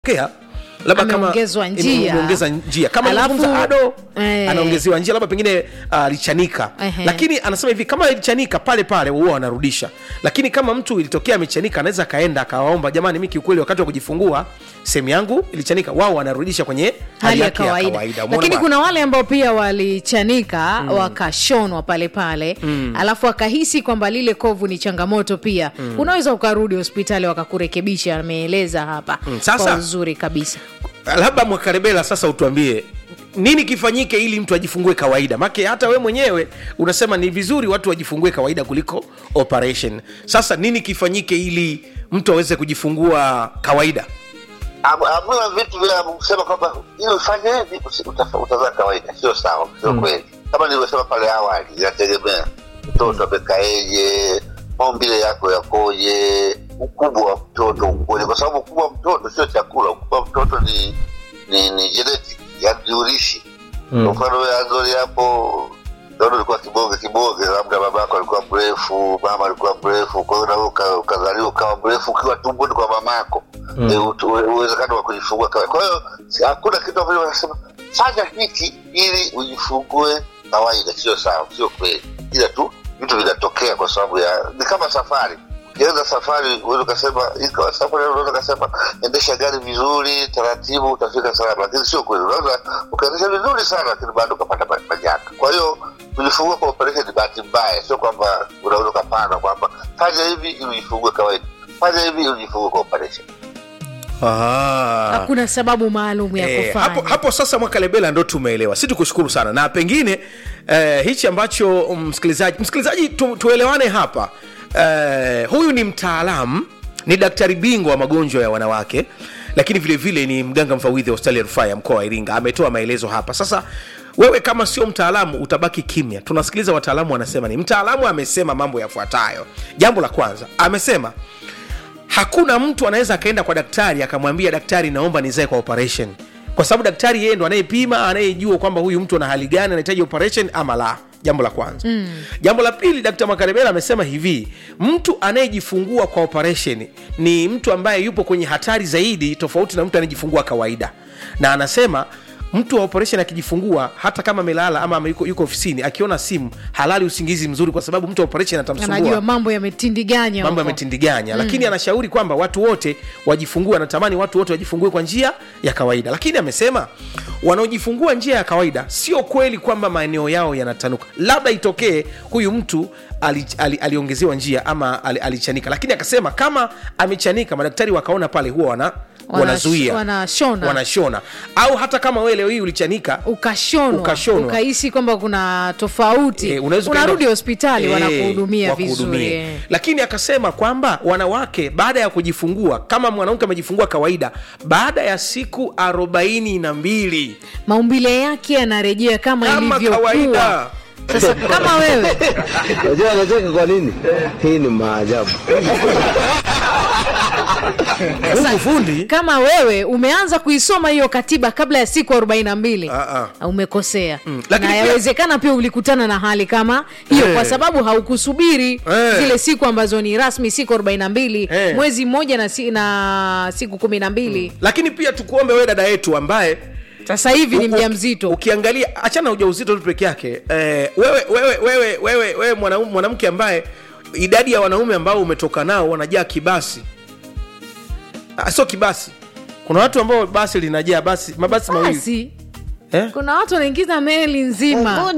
kea labda kama Ameongezwa njia. umeongeza njia kama Alafu- anafunza ado eh. anaongezewa njia labda pengine alichanika Ehe. lakini anasema hivi kama ilichanika pale pale huwa wanarudisha lakini kama mtu ilitokea amechanika anaweza akaenda akawaomba jamani mi kiukweli wakati wa kujifungua sehemu yangu ilichanika wao wanarudisha kwenye hali ya yake kawaida, Umeona lakini bwana? kuna wale ambao pia walichanika mm. wakashonwa pale pale mm. alafu akahisi kwamba lile kovu ni changamoto pia mm. unaweza ukarudi hospitali wakakurekebisha ameeleza hapa Mm, sasa- kwa uzuri kabisa labda mwakarebela sasa utuambie nini kifanyike ili mtu ajifungue kawaida make hata we mwenyewe unasema ni vizuri watu wajifungue kawaida kuliko operation sasa nini kifanyike ili mtu aweze kujifungua kawaida amua vitu vya kusema kwamba ili ufanye hivi usi- utafa- utazaa kawaida sio sawa sio kweli kama nilivyosema pale awali inategemea mtoto amekaeje maumbile yako yakoje ukubwa wa mtoto ukoje kwa sababu ukubwa wa mtoto sio chakula ukubwa wa mtoto ni ni, ni genetic yani ni urishi kwa mfano wewe azori hapo Naona ulikuwa kiboge kiboge, labda babako alikuwa mrefu, mama alikuwa mrefu, kwa hiyo nawe uka- ukazaliwa ukawa mrefu ukiwa tumboni kwa mamako mm. uwezekano wa kujifungua kawa. Kwa hiyo si- hakuna kitu ambacho wanasema fanya hiki ili ujifungue kawaida. Sio sawa, sio kweli, ila tu vitu vinatokea kwa sababu ya ni kama safari ukianza safari uweza ukasema ikawa safari unaweza ukasema endesha gari vizuri taratibu utafika salama lakini sio kweli unaweza ukaendesha vizuri sana lakini bado ukapata ma- majanga kwa hiyo kujifungua kwa operation ni bahati mbaya sio kwamba unaweza ukapanda kwamba fanya hivi ili ujifungue kawaida fanya hivi ili ujifungue kwa operation ah. hakuna sababu maalum ya Eh, kufanya hapo, hapo sasa mwakalebela ndo tumeelewa si tukushukuru sana na pengine eh, hichi ambacho msikilizaji msikilizaji tu, tuelewane hapa eh, huyu ni mtaalamu ni daktari bingwa wa magonjwa ya wanawake lakini vile vile ni mganga mfawidhi wa hospitali ya rufaa ya mkoa wa iringa ametoa maelezo hapa sasa wewe kama sio mtaalamu utabaki kimya tunasikiliza wataalamu wanasema ni mtaalamu amesema mambo yafuatayo jambo la kwanza amesema hakuna mtu anaweza akaenda kwa daktari akamwambia daktari naomba nizae kwa operation kwa sababu daktari yeye ndo anayepima anayejua kwamba huyu mtu ana hali gani anahitaji operation ama la jambo la kwanza mm. jambo la pili dkt makarebela amesema hivi mtu anayejifungua kwa operation ni mtu ambaye yupo kwenye hatari zaidi tofauti na mtu anayejifungua kawaida na anasema mtu wa operation akijifungua hata kama amelala ama ame- yuko, yuko ofisini akiona simu halali usingizi mzuri kwa sababu mtu wa operation atamsumbua anajua mambo yametindiganya mambo huko. yametindiganya mm. lakini anashauri kwamba watu wote wajifungue anatamani watu wote wajifungue kwa njia ya kawaida lakini amesema wanaojifungua njia ya kawaida sio kweli kwamba maeneo yao yanatanuka labda itokee huyu mtu ali, ali, aliongezewa njia ama ali, alichanika lakini akasema kama amechanika madaktari wakaona pale huwa wana Wana- wanazuia wanashona. wanashona au hata kama wewe leo hii ulichanika ukashonwa Ukashonwa. ukahisi kwamba kuna tofauti Eh, unaweza unarudi ukaenda- hospitali Eh, wanakuhudumia wakuhudumie. vizuri eh. lakini akasema kwamba wanawake baada ya kujifungua kama mwanamke amejifungua kawaida baada ya siku arobaini na mbili maumbile yake yanarejea kama, kama ilivyokuwa kawaida sasa kama wewe Unajua anacheka kwa nini? Hii ni maajabu. Mungu fundi kama wewe umeanza kuisoma hiyo katiba kabla ya siku 42 Ah, ah. umekosea Lakini na pia- yawezekana pia ulikutana na hali kama hiyo Eh. kwa sababu haukusubiri Eh. zile siku ambazo ni rasmi siku 42 Eh. mwezi mmoja na, si, na siku kumi na mbili lakini pia tukuombe wewe dada yetu ambaye sasa hivi ni u- mja u- mzito ukiangalia achana na ujauzito tu peke yake eh, wewe wewe wewe wewe, wewe mwanau- mwanamke ambaye idadi ya wanaume ambao umetoka nao wanajaa kibasi ah, sio kibasi kuna watu ambao basi linajaa basi mabasi mawili basi eh? kuna watu wanaingiza meli nzima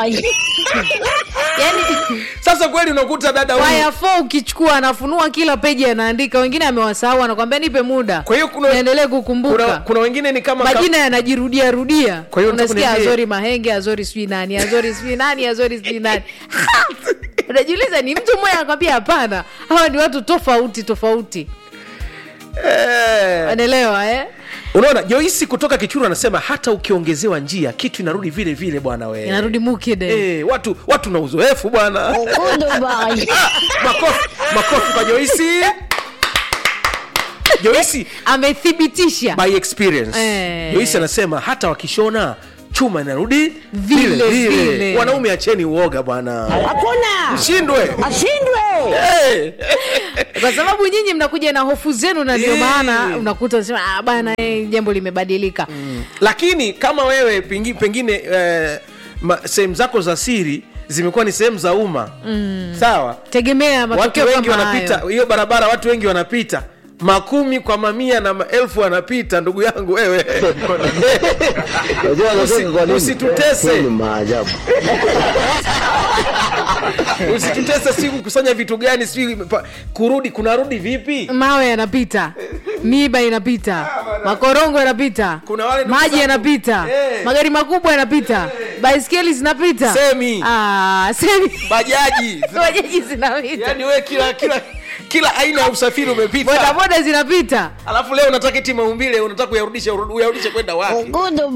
yani sasa kweli unakuta dada huyu waya fo ukichukua anafunua kila peji anaandika wengine amewasahau anakwambia nipe muda Kwa hiyo kuna- niendelee kuna, kukumbuka kuna wengine ni kama majina yanajirudia rudia Kwa hiyo unataka unasikia kuniambia- azori mahenge azori sijui nani azori sijui nani azori sijui nani unajiuliza ni mtu mmoja anakwambia hapana hawa ni watu tofauti tofauti eh, anaelewa eh? unaona joisi kutoka kichuru anasema hata ukiongezewa njia kitu inarudi vile vile bwana we inarudi mukide Eh, watu watu na uzoefu bwana Ah, makofi makofi kwa joisi joisi amethibitisha by experience Eh. joisi anasema hata wakishona chuma inarudi Vile, vile. wanaume acheni uoga bwana Hakuna mshindwe ashindwe. hey. kwa sababu nyinyi mnakuja na hofu zenu na ndio Eh. maana unakuta unasema ah, bana eh, jambo limebadilika lakini kama wewe pengi, pengine eh, ma- sehemu zako za siri zimekuwa ni sehemu za umma mm. sawa tegemea watu matokeo wengi kama wanapita hayo. hiyo barabara watu wengi wanapita makumi kwa mamia na maelfu wanapita ndugu yangu wewe Unajua Usi- anacheka kwa nini? usitutese. Hii ni maajabu. usitutese si kukusanya vitu gani si pa- kurudi kunarudi vipi mawe yanapita miba inapita makorongo yanapita Kuna wale ndugu maji zangu- yanapita Eh. magari makubwa yanapita baiskeli zinapita Semi. Ah, semi bajaji bajaji zinapita yani wewe kila kila kila aina ya usafiri umepita bodaboda zinapita alafu leo unataka eti maumbile unataka uyarudishe uyarudishe kwenda wapi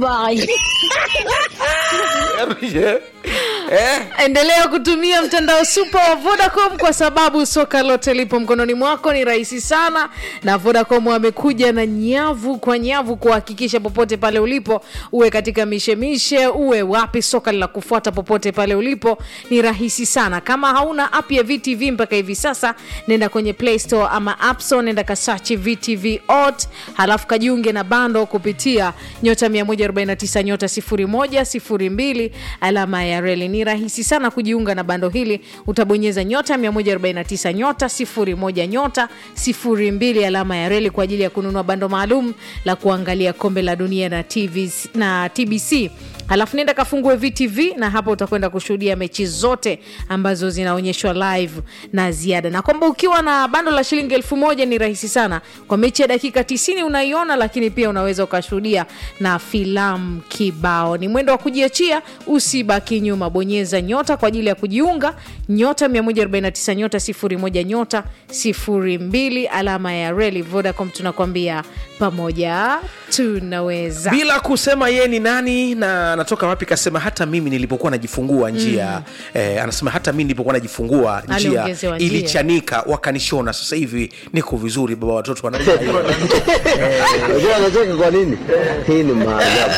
Uyarudishe, eh? endelea kutumia mtandao supa wa vodacom kwa sababu soka lote lipo mkononi mwako ni rahisi sana na vodacom wamekuja na nyavu kwa nyavu kuhakikisha popote pale ulipo uwe katika mishemishe uwe wapi soka linakufuata popote pale ulipo ni rahisi sana kama hauna app ya vtv mpaka hivi sasa nenda kwenye play store ama app store nenda kasachi vtv ot halafu kajiunge na bando kupitia nyota 149 nyota 01 02 alama ya reli ni rahisi sana kujiunga na bando hili utabonyeza nyota 149 nyota 01 nyota 02 alama ya reli kwa ajili ya kununua bando maalum la kuangalia kombe la dunia na, TV, na tbc halafu nenda kafungue vtv na hapa utakwenda kushuhudia mechi zote ambazo zinaonyeshwa live na ziada na kwamba ukiwa na bando la shilingi elfu moja ni rahisi sana kwa mechi ya dakika 90 unaiona lakini pia unaweza ukashuhudia na filamu kibao ni mwendo wa kujiachia usibaki nyuma bonyeza nyota kwa ajili ya kujiunga nyota 149 nyota 01 nyota 02 alama ya reli vodacom tunakwambia pamoja tunaweza bila kusema yeye ni nani na anatoka wapi kasema hata mimi nilipokuwa najifungua njia mm. eh, anasema hata mimi nilipokuwa najifungua njia Aliongezewa njia. ilichanika wakanishona sasa hivi niko vizuri baba watoto wanajua hiyo. Unajua anacheka kwa nini? Hii ni maajabu.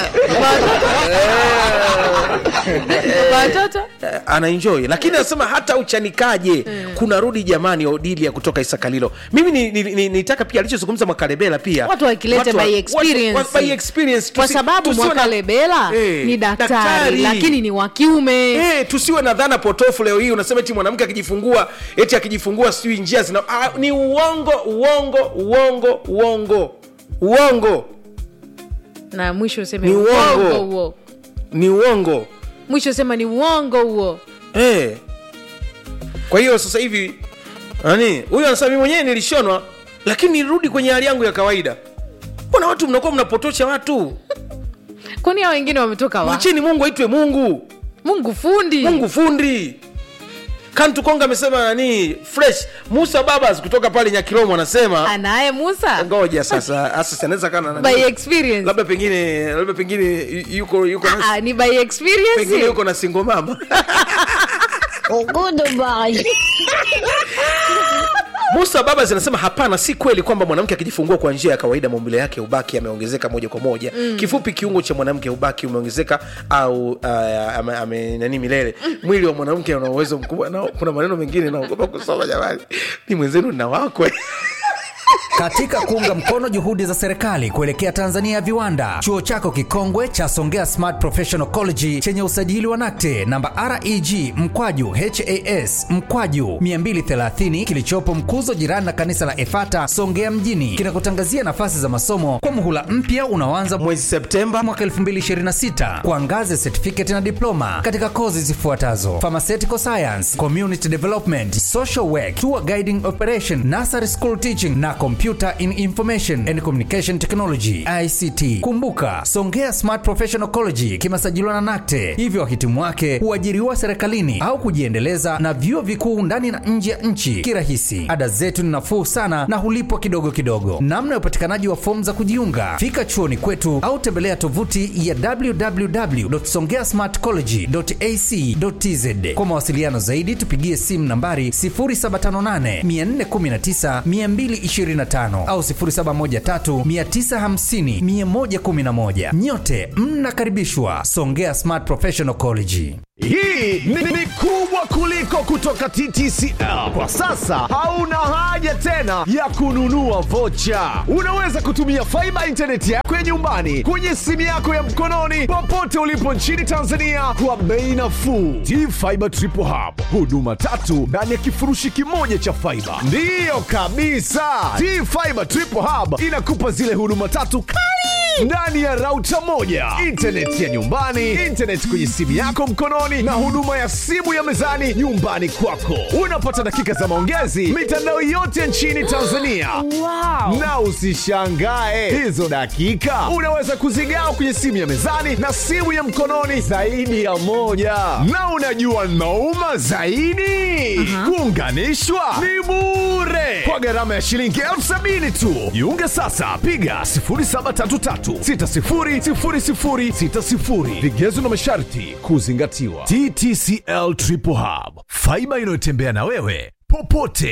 kwa watoto Eh, anaenjoy lakini anasema hata uchanikaje kuna rudi jamani odilia kutoka isakalilo mimi nitaka ni, ni, nitaka pia alichozungumza mwakalebela pia watu wakilete Watu wa- by watu- experience. watu- by experience kwa tusi- sababu tusiwe na- mwakalebela Eh, ni daktari, daktari. lakini ni wa kiume Eh, tusiwe na dhana potofu leo hii unasema eti mwanamke akijifungua eti akijifungua sijui njia zina ah, ni uongo uongo uongo uongo uongo na mwisho useme Ni uongo. uongo huo ni uongo mwisho sema ni uongo huo eh. kwa hiyo sasa hivi nani huyu anasema mi mwenyewe nilishonwa lakini nirudi kwenye hali yangu ya kawaida mbona watu mnakuwa mnapotosha watu kwani hao wengine wametoka wa mwacheni mungu aitwe mungu mungu fundi mungu fundi kantu konga amesema nani fresh musa babas kutoka pale nyakilomo anasema anaye musa ngoja sasa sasa anaweza kana by experience labda pengine labda pengine yu- yuko yuko na, Ah, ni by pengine experience yuko na singo mama musa baba zinasema hapana si kweli kwamba mwanamke akijifungua kwa njia ya kawaida maumbile yake ubaki yameongezeka moja kwa moja mm. kifupi kiungo cha mwanamke ubaki umeongezeka au uh, ame, ame, nani milele mwili wa mwanamke una uwezo mkubwa na kuna maneno mengine naogopa kusoma jamani ni mwenzenu na wakwe Katika kuunga mkono juhudi za serikali kuelekea Tanzania ya viwanda, chuo chako kikongwe cha Songea Smart Professional College chenye usajili wa NACTE namba REG mkwaju HAS mkwaju 230 kilichopo Mkuzo, jirani na kanisa la Efata Songea mjini, kinakutangazia nafasi za masomo kwa muhula mpya unaoanza mwezi Septemba mwaka 2026 kwa ngazi ya certificate na diploma katika kozi zifuatazo: pharmaceutical science, community development, social work, tour guiding operation, nursery school teaching na computer in information and communication technology ICT. Kumbuka, Songea Smart Professional College kimesajiliwa na NACTE, hivyo wahitimu wake huajiriwa serikalini au kujiendeleza na vyuo vikuu ndani na nje ya nchi kirahisi. Ada zetu ni nafuu sana na hulipwa kidogo kidogo. Namna ya upatikanaji wa fomu za kujiunga, fika chuoni kwetu au tembelea tovuti ya www.songeasmartcollege.ac.tz. Kwa mawasiliano zaidi, tupigie simu nambari 0758 419 225 au 0713 950 111. Nyote mnakaribishwa Songea Smart Professional College. Hii ni, ni kubwa kubwa kuliko kutoka TTCL. Kwa sasa hauna haja tena ya kununua vocha. Unaweza kutumia faiba intaneti yako ya nyumbani kwenye simu yako ya mkononi popote ulipo nchini Tanzania kwa bei nafuu. T-Fiber Triple Hub, huduma tatu ndani ya kifurushi kimoja cha faiba. Ndiyo kabisa, T-Fiber Triple Hub inakupa zile huduma tatu kali ndani ya rauta moja, intaneti ya nyumbani, intaneti kwenye simu yako mkononi, na huduma ya simu ya mezani nyumbani kwako. Unapata dakika za maongezi mitandao yote nchini Tanzania. wow. Na usishangae hizo dakika unaweza kuzigawa kwenye simu ya mezani na simu ya mkononi zaidi ya moja. Na unajua nauma zaidi, kuunganishwa ni bure kwa gharama ya shilingi elfu sabini tu. Jiunge sasa, piga 0733600060. Vigezo na masharti kuzingatiwa. TTCL Triple Hub, faiba inayotembea na wewe popote.